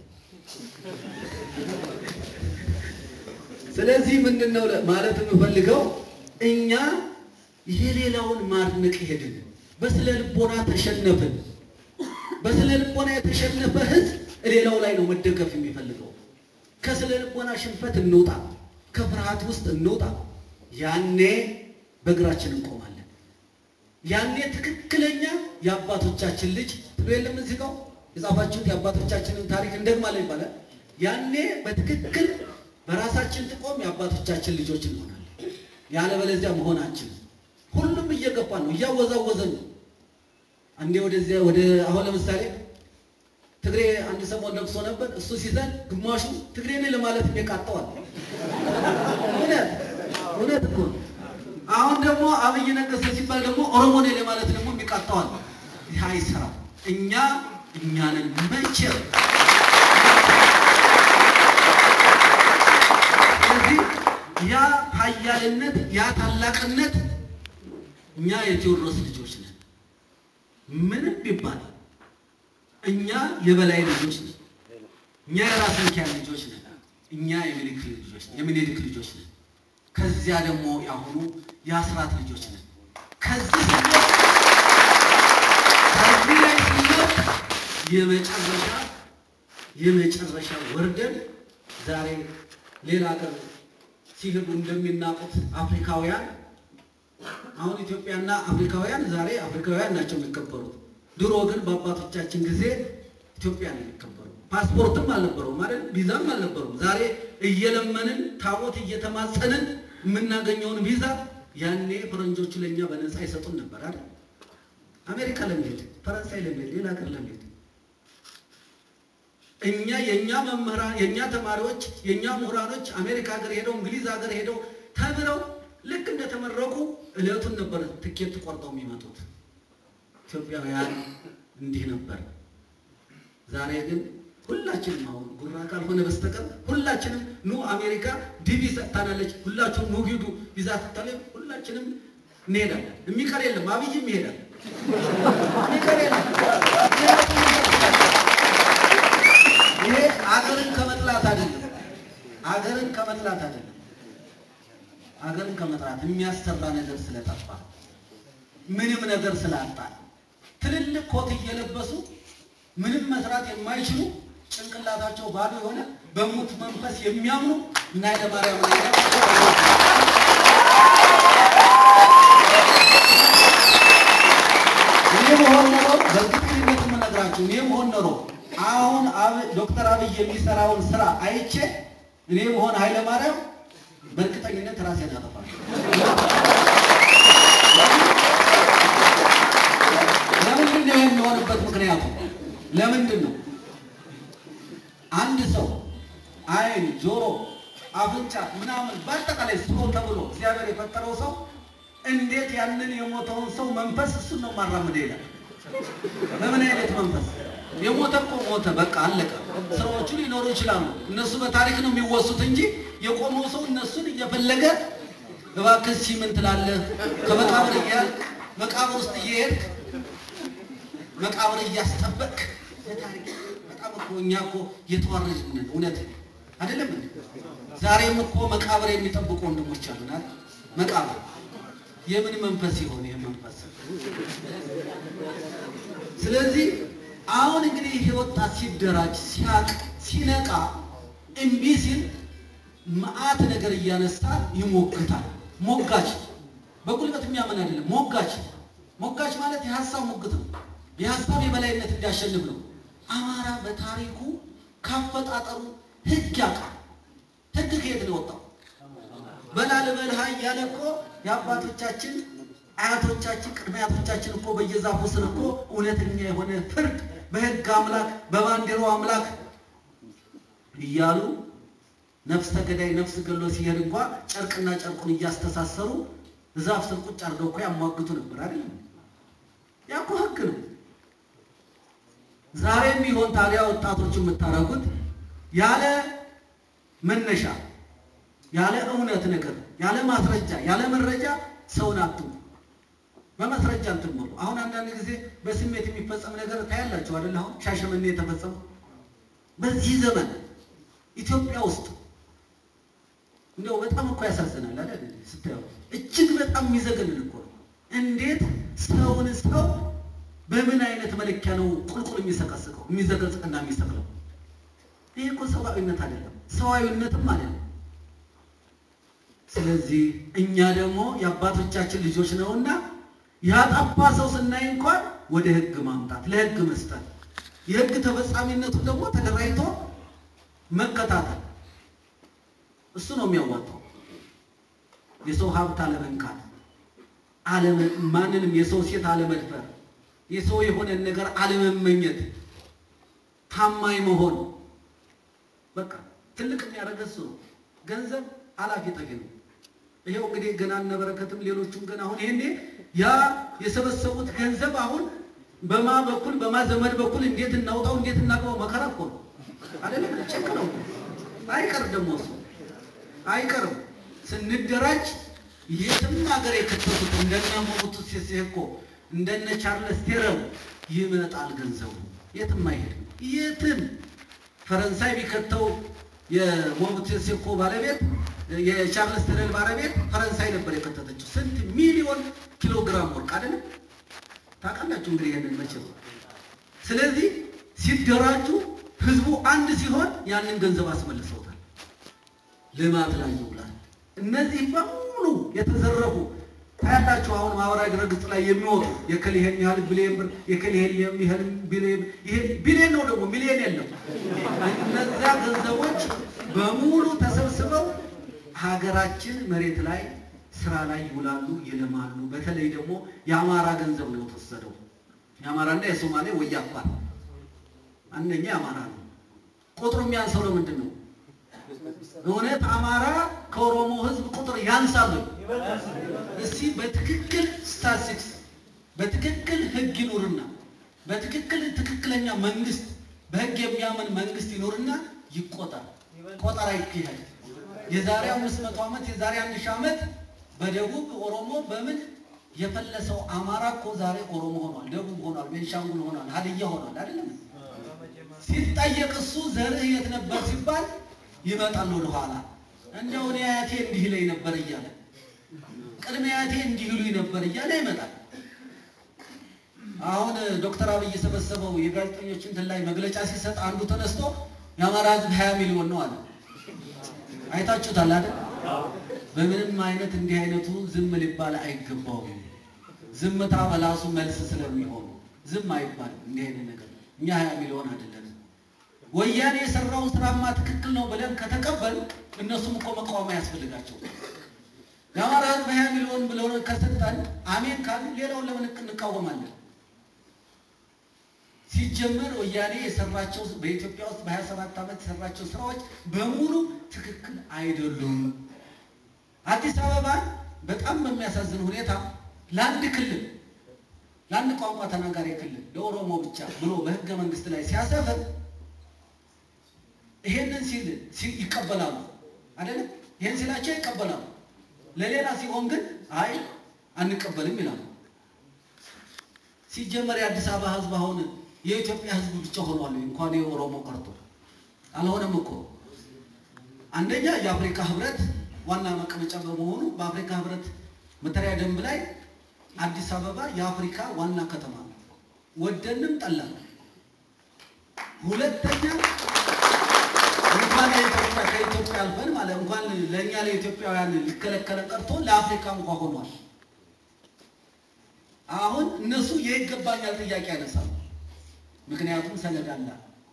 ስለዚህ ምንድን ነው ማለት የምፈልገው እኛ የሌላውን ማድነቅ ሄድን፣ በስነ ልቦና ተሸነፍን። በስነ ልቦና የተሸነፈ ህዝብ ሌላው ላይ ነው መደገፍ የሚፈልገው። ከስነ ልቦና ሽንፈት እንውጣ፣ ከፍርሃት ውስጥ እንውጣ። ያኔ በእግራችን እንቆማለን። ያኔ ትክክለኛ የአባቶቻችን ልጅ ትሎ የለም እዚህ ጋር የጻፋችሁት የአባቶቻችንን ታሪክ እንደግማለን ይባላል። ያኔ በትክክል በራሳችን ጥቆም የአባቶቻችን ልጆች እንሆናለን። ያለበለዚያ መሆናችን ሁሉም እየገባ ነው፣ እያወዛወዘ ነው። አንዴ ወደዚያ ወደ አሁን ለምሳሌ ትግሬ አንድ ሰሞን ለቅሶ ነበር። እሱ ሲዘን ግማሹ ትግሬ ነኝ ለማለት የሚቃጠዋል። እውነት እውነት እኮ አሁን ደግሞ አብይ ነገሰ ሲባል ደግሞ ኦሮሞ ነኝ ለማለት ደግሞ የሚቃጠዋል። ይህ አይሰራም። እኛ እኛንን መቼ ስለዚህ ያ ኃያልነት ያ ታላቅነት እኛ የቴዎድሮስ ልጆች ነን። ምንም ቢባል እኛ የበላይ ልጆች ነን። እኛ የራስ ሚካኤል ልጆች ነን። እኛ የሚኒልክ ልጆች የሚኒልክ ልጆች ነን። ከዚያ ደግሞ ያሁኑ የአስራት ልጆች ነን። ከዚህ ከዚህ ላይ ስንወጥ የመጨረሻ የመጨረሻ ወርደን ዛሬ ሌላ ሀገር ሲሄዱ እንደሚናቁት አፍሪካውያን አሁን ኢትዮጵያና አፍሪካውያን ዛሬ አፍሪካውያን ናቸው የሚከበሩት። ድሮ ግን በአባቶቻችን ጊዜ ኢትዮጵያ ነው የሚከበሩ። ፓስፖርትም አልነበረውም ማለት ቪዛም አልነበረውም። ዛሬ እየለመንን ታቦት እየተማጸንን የምናገኘውን ቪዛ ያኔ ፈረንጆቹ ለእኛ በነፃ ይሰጡን ነበር አይደል? አሜሪካ ለመሄድ ፈረንሳይ ለመሄድ ሌላ ሀገር ለመሄድ እኛ የእኛ መምህራን የእኛ ተማሪዎች የእኛ ምሁራኖች አሜሪካ ሀገር ሄደው እንግሊዝ ሀገር ሄደው ተምረው ልክ እንደተመረቁ እለቱን ነበር ትኬት ቆርጠው የሚመጡት። ኢትዮጵያውያን እንዲህ ነበር። ዛሬ ግን ሁላችንም አሁን ጉራ ካልሆነ በስተቀር ሁላችንም ኑ አሜሪካ ዲቪ ሰጥታናለች፣ ሁላችሁም ኑ ሂዱ ቪዛ ሰጥታለ፣ ሁላችንም እንሄዳለን። የሚቀር የለም። አብይም ይሄዳል። የሚቀር የለም። ይሄ አገርን ከመጥላት አይደለም። አገርን ከመጥላት አይደለም። አገርን ከመጥላት የሚያሰራ ነገር ስለጠፋ ምንም ነገር ስላጣ ትልልቅ ኮት እየለበሱ ምንም መስራት የማይችሉ ጭንቅላታቸው ባዶ የሆነ በሙት መንፈስ የሚያምኑ እና ኃይለማርያም እኔ መሆን ኖሮ በእርግጠኝነት የምነግራችሁ እኔ መሆን ኖሮ አሁን ዶክተር አብይ የሚሰራውን ስራ አይቼ እኔ መሆን ኃይለማርያም በእርግጠኝነት ራሴን አጠፋለሁ። ለምንድን ነው የሚሆንበት ምክንያቱ ለምንድን ነው? አንድ ሰው አይን፣ ጆሮ፣ አፍንጫ ምናምን በአጠቃላይ ስቶ ተብሎ እግዚአብሔር የፈጠረው ሰው እንዴት ያንን የሞተውን ሰው መንፈስ እሱን ነው ማራምደ ይላል። በምን አይነት መንፈስ? የሞተ እኮ ሞተ፣ በቃ አለቀ። ስራዎቹ ሊኖሩ ይችላሉ። እነሱ በታሪክ ነው የሚወሱት እንጂ የቆመው ሰው እነሱን እየፈለገ እባክህ እስኪ ምን ትላለህ? ከመቃብር እያልክ መቃብር ውስጥ እየሄድክ መቃብር እያስጠበቅ ለታሪክ በጣም እኮ እኛ እኮ የተዋረድን ነን። እውነት አይደለም እንዴ? ዛሬም እኮ መቃብር የሚጠብቁ ወንድሞች አሉናል። መቃብር የምን መንፈስ ይሆን ይህ መንፈስ? ስለዚህ አሁን እንግዲህ ይሄ ወጣት ሲደራጅ ሲያቅ ሲነቃ እምቢ ሲል መዓት ነገር እያነሳ ይሞግታል። ሞጋች በጉልበት የሚያምን አይደለም። ሞጋች ሞጋች ማለት የሀሳብ ሙግት ነው። የሀሳብ የበላይነት እንዲያሸንፍ ነው። አማራ በታሪኩ ካፈጣጠሩ ህግ ያውቃል። ህግ ከየት ነው የወጣው? በላልበልሃ እያለ እኮ የአባቶቻችን አያቶቻችን ቅድመ አያቶቻችን እኮ በየዛፉ ስር እኮ እውነተኛ የሆነ ፍርድ በህግ አምላክ በባንዲራው አምላክ እያሉ ነፍስ ተገዳይ ነፍስ ገሎ ሲሄድ እንኳ ጨርቅና ጨርቁን እያስተሳሰሩ ዛፍ ስር ቁጭ አድርገው እኮ ያሟግቱ ነበር አይደለም? ያ እኮ ህግ ነው። ዛሬም ቢሆን ታዲያ ወጣቶች የምታደርጉት ያለ መነሻ ያለ እውነት ነገር ያለ ማስረጃ ያለ መረጃ ሰውን አትሙ። በማስረጃ እንትምሩ። አሁን አንዳንድ ጊዜ በስሜት የሚፈጸም ነገር ታያላችሁ አይደል? አሁን ሻሸመኔ የተፈጸመው በዚህ ዘመን ኢትዮጵያ ውስጥ እንደው በጣም እኮ ያሳዝናል አይደል? ስታየው እጅግ በጣም የሚዘገንን እኮ ነው። እንዴት ሰውን ሰው በምን አይነት መለኪያ ነው ቁልቁል የሚሰቀስቀው የሚዘቀዝቅና የሚሰቅለው? ይህ እኮ ሰብአዊነት አይደለም፣ ሰዋዊነትም አይደለም። ስለዚህ እኛ ደግሞ የአባቶቻችን ልጆች ነውና ያጠፋ ሰው ስናይ እንኳን ወደ ህግ ማምጣት ለህግ መስጠት የህግ ተፈጻሚነቱን ደግሞ ተደራጅቶ መከታተል እሱ ነው የሚያዋጣው። የሰው ሀብት አለመንካት፣ ማንንም የሰው ሴት አለመድፈር፣ የሰው የሆነን ነገር አለመመኘት፣ ታማኝ መሆን በቃ ትልቅ የሚያደርገ እሱ ነው። ገንዘብ አላፊ ጠፊ ነው። ይሄው እንግዲህ ገና እነበረከትም ሌሎቹም ገና አሁን ይሄኔ ያ የሰበሰቡት ገንዘብ አሁን በማ በኩል በማ ዘመድ በኩል እንዴት እናውጣው እንዴት እናግባው መከራ እኮ ነው አይደለም? ጭንቅ ነው። አይቀር ደግሞ እሱ አይቀርም። ስንደራጅ የትም ሀገር የከተቱት እንደነ ሞቡቱ ሴሴ ሴኮ እንደነ ቻርለስ ቴረም ይመጣል ገንዘቡ። የትም አይሄድም። የትም ፈረንሳይ ቢከተው የሞንቴሴኮ ባለቤት የቻርልስ ተደል ባለቤት ፈረንሳይ ነበር የከተተችው። ስንት ሚሊዮን ኪሎ ግራም ወርቅ አይደለም? ታውቃላችሁ እንግዲህ ይሄንን መቼም። ስለዚህ ሲደራጁ ህዝቡ አንድ ሲሆን ያንን ገንዘብ አስመልሰውታል። ልማት ላይ ይውላል። እነዚህ በሙሉ የተዘረፉ ታያላችሁ። አሁን ማህበራዊ ድረገጽ ላይ የሚወጡ የከል ይሄን ያህል ቢሊየን ብር የከል ይሄን የሚያህል ቢሊየን ይሄ ቢሊየን ነው ደግሞ ሚሊየን የለም። እነዚያ ገንዘቦች በሙሉ ተሰብስበው ሀገራችን መሬት ላይ ስራ ላይ ይውላሉ፣ ይልማሉ። በተለይ ደግሞ የአማራ ገንዘብ ነው የተወሰደው። የአማራና የሶማሌ ወይ አፋር አንደኛ የአማራ ነው። ቁጥሩ የሚያንሰው ለምንድን ነው? እውነት አማራ ከኦሮሞ ህዝብ ቁጥር ያንሳሉ? እስቲ በትክክል ስታቲስቲክስ በትክክል ህግ ይኑርና በትክክል ትክክለኛ መንግስት በህግ የሚያምን መንግስት ይኑርና ይቆጠር። ቆጠራ ይካሄድ። የዛሬ አምስት መቶ ዓመት የዛሬ አንድ ሺህ ዓመት በደቡብ ኦሮሞ በምን የፈለሰው አማራ እኮ ዛሬ ኦሮሞ ሆኗል፣ ደቡብ ሆኗል፣ ቤንሻንጉል ሆኗል፣ ሀድያ ሆኗል። አይደለም ሲጠየቅ እሱ ዘርህ የት ነበር ሲባል ይመጣል ወደኋላ። እንደው እኔ አያቴ እንዲህ ይለኝ ነበር እያለ ቅድመ አያቴ እንዲህ ይሉኝ ነበር እያለ ይመጣል። አሁን ዶክተር አብይ የሰበሰበው የጋዜጠኞች እንትን ላይ መግለጫ ሲሰጥ አንዱ ተነስቶ የአማራ ህዝብ ሀያ ሚሊዮን ነው አለ። አይታችሁታል አይደል? በምንም አይነት እንዲህ አይነቱ ዝም ሊባል አይገባውም። ዝምታ በላሱ መልስ ስለሚሆኑ ዝም አይባልም። እንዲህ አይነት ነገር እኛ ሀያ ሚሊዮን አይደለንም። ወያኔ የሰራው ስራማ ትክክል ነው ብለን ከተቀበል እነሱም እኮ መቃወም አያስፈልጋቸው። የአማራ ህዝብ ሀያ ሚሊዮን ብለው ከሰጠን አሜን ካሉ ሌላውን ለምን እንቃወማለን? ሲጀመር ወያኔ የሰራቸው በኢትዮጵያ ውስጥ በሀያ ሰባት ዓመት የሰራቸው ስራዎች በሙሉ ትክክል አይደሉም። አዲስ አበባ በጣም በሚያሳዝን ሁኔታ ለአንድ ክልል ለአንድ ቋንቋ ተናጋሪ ክልል ለኦሮሞ ብቻ ብሎ በህገ መንግስት ላይ ሲያሰፍር ይሄንን ሲል ይቀበላሉ አይደለም። ይሄን ሲላቸው ይቀበላሉ። ለሌላ ሲሆን ግን አይ አንቀበልም ይላሉ። ሲጀመር የአዲስ አበባ ህዝብ አሁን የኢትዮጵያ ህዝብ ብቻ ሆኗል። እንኳን የኦሮሞ ቀርቶ አልሆነም እኮ አንደኛ የአፍሪካ ህብረት ዋና መቀመጫ በመሆኑ በአፍሪካ ህብረት መተሪያ ደንብ ላይ አዲስ አበባ የአፍሪካ ዋና ከተማ ነው። ወደንም ጠላን። ሁለተኛ እንኳን ለኢትዮጵያ ከኢትዮጵያ አልፈን ማለት እንኳን ለእኛ ለኢትዮጵያውያን ሊከለከለ ቀርቶ ለአፍሪካ እንኳ ሆኗል። አሁን እነሱ የይገባኛል ጥያቄ ያነሳሉ። ምክንያቱም ሰነድ አለ።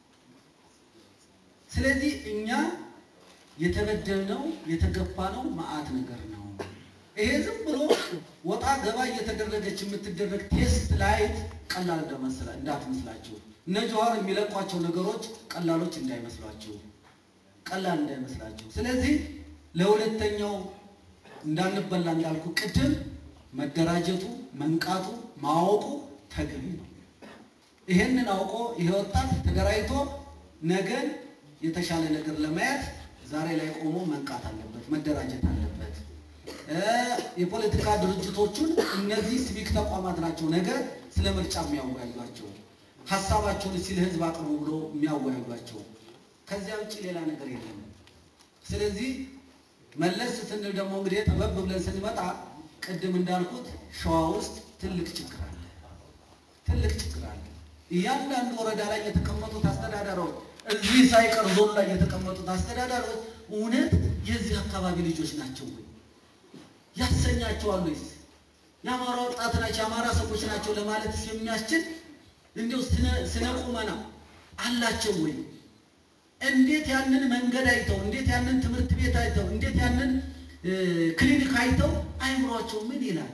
ስለዚህ እኛ የተበደልነው የተገፋነው መዓት ነገር ነው። ይሄ ዝም ብሎ ወጣ ገባ እየተደረገች የምትደረግ ቴስት ላይት ቀላል እንደመስላ እንዳትመስላችሁ። እነ ጀዋር የሚለቋቸው ነገሮች ቀላሎች እንዳይመስሏችሁ፣ ቀላል እንዳይመስላችሁ። ስለዚህ ለሁለተኛው እንዳንበላ እንዳልኩ ቅድም መደራጀቱ፣ መንቃቱ፣ ማወቁ ተገቢ ነው። ይሄንን አውቆ ይሄ ወጣት ተደራጅቶ ነገን የተሻለ ነገር ለማየት ዛሬ ላይ ቆሞ መንቃት አለበት፣ መደራጀት አለበት። የፖለቲካ ድርጅቶቹን እነዚህ ሲቪክ ተቋማት ናቸው ነገ ስለ ምርጫ የሚያወያዩቸው ሀሳባቸውን እስኪ ለህዝብ አቅርቡ ብሎ የሚያወያዩቸው። ከዚያ ውጭ ሌላ ነገር የለም። ስለዚህ መለስ ስንል ደግሞ እንግዲህ ጠበብ ብለን ስንመጣ ቅድም እንዳልኩት ሸዋ ውስጥ ትልቅ ችግር አለ፣ ትልቅ ችግር አለ። እያንዳንዱ ወረዳ ላይ የተቀመጡት አስተዳዳሪዎች እዚህ ሳይቀር ዞን ላይ የተቀመጡት አስተዳዳሪዎች እውነት የዚህ አካባቢ ልጆች ናቸው ወይ ያሰኛቸዋል ወይስ የአማራ ወጣት ናቸው የአማራ ሰዎች ናቸው ለማለት የሚያስችል እንዲያው ስነ ቁመና አላቸው ወይ? እንዴት ያንን መንገድ አይተው እንዴት ያንን ትምህርት ቤት አይተው እንዴት ያንን ክሊኒክ አይተው አይምሯቸው ምን ይላል?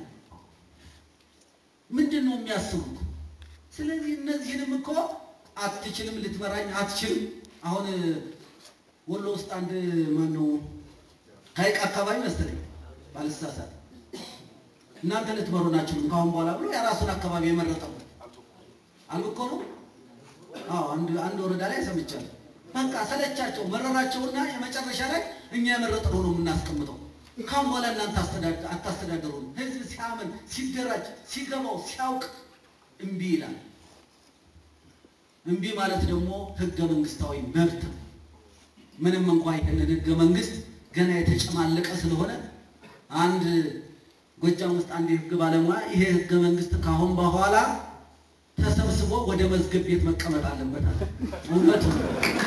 ምንድን ነው የሚያስቡት? ስለዚህ እነዚህንም እኮ አትችልም፣ ልትመራኝ አትችልም። አሁን ወሎ ውስጥ አንድ ማነው ሀይቅ አካባቢ መሰለኝ ባልሳሳት እናንተ ልትመሩ ናችሁ ከአሁን በኋላ ብሎ የራሱን አካባቢ የመረጠው አልኮ ነው። አዎ አንድ አንድ ወረዳ ላይ ሰምቻለሁ። በቃ ሰለቻቸው፣ መረራቸውና የመጨረሻ ላይ እኛ የመረጥነው ነው የምናስቀምጠው። ካሁን በኋላ እናንተ አታስተዳደሩ። ህዝብ ሲያምን ሲደራጅ ሲገባው ሲያውቅ እምቢ ይላል። እምቢ ማለት ደግሞ ህገ መንግስታዊ መብት ነው። ምንም እንኳ ይህንን ህገ መንግስት ገና የተጨማለቀ ስለሆነ አንድ ጎጃም ውስጥ አንድ የህግ ባለሙያ ይሄ ህገ መንግስት ካሁን በኋላ ተሰብስቦ ወደ መዝገብ ቤት መቀመጥ አለበት አለ። እውነቱ ነው።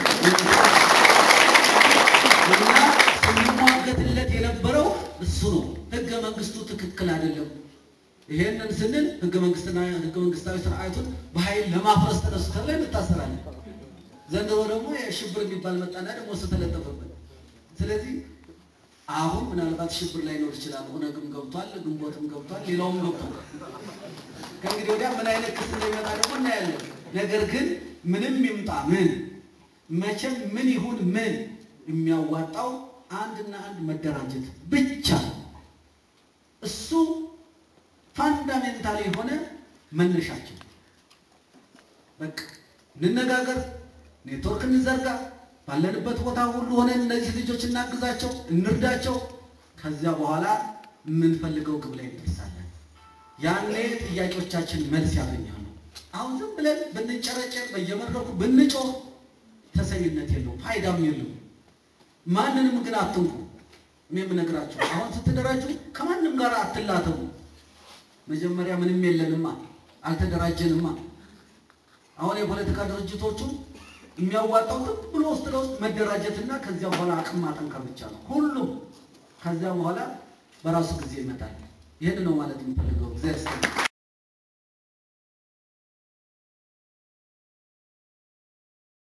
እና ስንሟገትለት የነበረው እሱ ነው። ህገ መንግስቱ ትክክል አይደለም። ይሄንን ስንል ህገ መንግስትና ህገ መንግስታዊ ስርዓቱን በኃይል ለማፍረስ ተነሱ ተብለን እንታሰራለን። ዘንድሮ ደግሞ የሽብር የሚባል መጣና ደግሞ እሱ ተለጠፈበት። ስለዚህ አሁን ምናልባት ሽብር ላይኖር ይችላል። ኦነግም ገብቷል፣ ግንቦትም ገብቷል፣ ሌላውም ገብቷል። ከእንግዲህ ወዲያ ምን አይነት ክስ እንደሚመጣ ደግሞ እናያለን። ነገር ግን ምንም ይምጣ ምን መቼም ምን ይሁን ምን የሚያዋጣው አንድና አንድ መደራጀት ብቻ ነው። እሱ ፋንዳሜንታል የሆነ መነሻቸው። በቃ እንነጋገር፣ ኔትወርክ እንዘርጋ፣ ባለንበት ቦታ ሁሉ ሆነን እነዚህ ልጆች እናግዛቸው፣ እንርዳቸው። ከዚያ በኋላ የምንፈልገው ግብ ላይ እንደርሳለን። ያኔ ጥያቄዎቻችን መልስ ያገኛሉ። አሁን ዝም ብለን ብንጨረጨር፣ በየመድረኩ ብንጮህ ተሰሚነት የለውም፣ ፋይዳም የለውም። ማንንም ግን አትንኩ። እኔ የምነግራቸው አሁን ስትደራጁ ከማንም ጋር አትላተሙ። መጀመሪያ ምንም የለንማ፣ አልተደራጀንማ። አሁን የፖለቲካ ድርጅቶቹ የሚያዋጣው ዝም ብሎ ውስጥ ለውስጥ መደራጀትና ከዚያ በኋላ አቅም ማጠንከር ብቻ ነው ሁሉም። ከዚያ በኋላ በራሱ ጊዜ ይመጣል። ይህን ነው ማለት የምፈልገው። እግዚአብሔር ይስጥልኝ።